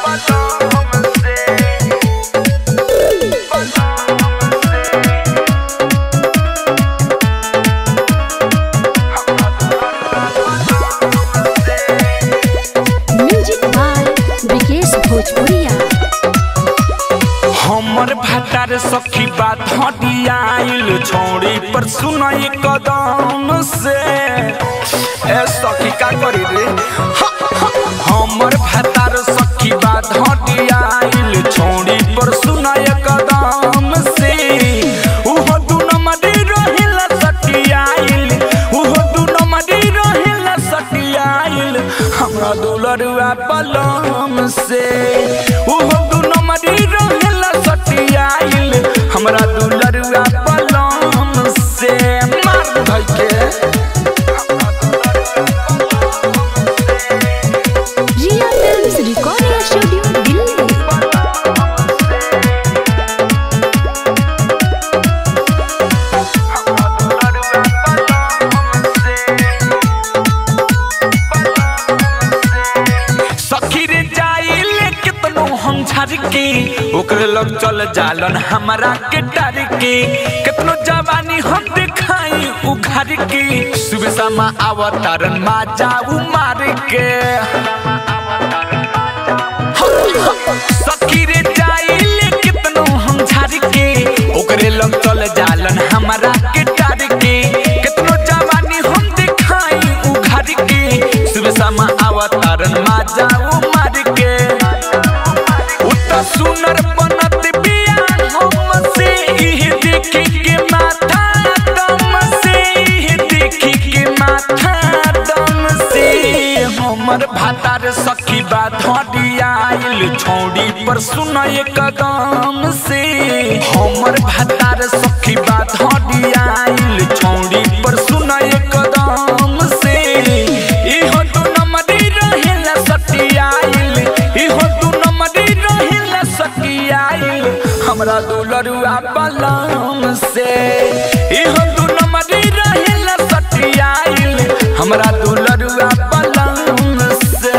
music by Vikesh भोजपुरिया हमर भातार सखी बात हटियाइल छोड़ी पर सुनाई कदम से ए सखी का करी रे ह- ह- हमर भातार सखी बात हटियाइल छोड़ी पर सुनाई कदम से उहो दू नंबरी रहिला सटियाइल उहो दू नंबरी रहिला सटियाइल हमरा दुलरुआ पलम से उहो दू नंबरी रहिला सटियाइल हमरा दुलरुआ पलम से मार धइ के Riya films recording studio Delhi सखी रे जाइले कितनो हम झर के ओकरे लग चल जालन हमरा के डर के कितनो जवानी हम दिखाई उघर के सुबह शाम अवतारन मा जाऊ मार के सखी रे जाइले कितनो हम झर के ओकरे लग चल जालन हमरा के डर के कितनो जवानी हम दिखाई उघर के सुबह शाम अवतारन मा जाऊ मार के उता सुनर बनत बिया हम से इह देखी के माथा दम से इह देखी के माथा दम से हमर भातार सखी बात हटियाइल छौड़ी पर सुनय कदम से हमर भातार सखी बात हटियाइल छौड़ी पर सुनय कदम से इहो दू नंबरी रहेला सटियाइल इहो दू नंबरी रहेला सटियाइल हमरा दुलरुआ पलम से इहो दू नंबरी रहेला सटियाइल हमरा दुलरुआ पलम से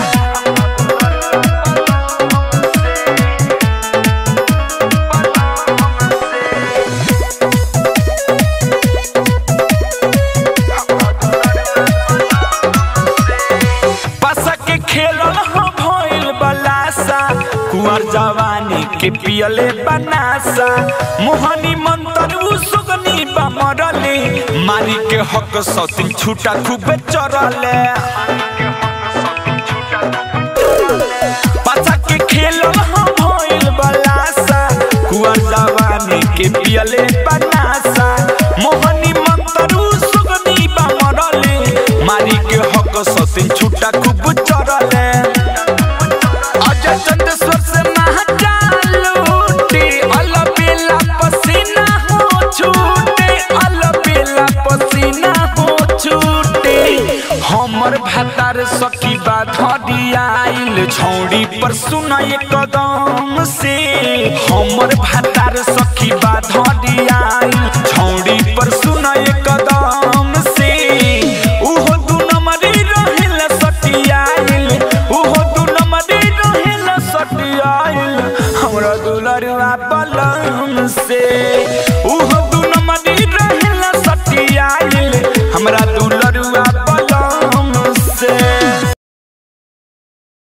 पासा के खेलल हो भइल बलासा कुंवर जवानी के पियले बनासा मोहनी मंतर उ सुगनी बमरले मारी के हक सतिन छूटा खूबे चरले पासा के खेलल हो भइल बलासा कुंवर जवानी के पियले बनासा मोहनी मंतर उ सुगनी बमरले मारी के हक सतिन छूटा खूब चरले अजय चंदेश्वर से महाकाल लूटे अलबेला पसीना हो छूटे अलबेला पसीना हो छूटे हमर भातार सखी बात हडियाइल छौड़ी पर सुनाय कदम से हमर भातार सखी बात हडियाइल छौड़ी पर सुनाय कदम से उहो दू नंबरी रहेला सटियाइल उहो दू नंबरी रहेला सटियाइल हमरा दुलरुआ पलम से उहो दू नंबरी रहेला सटियाइल हमरा दुल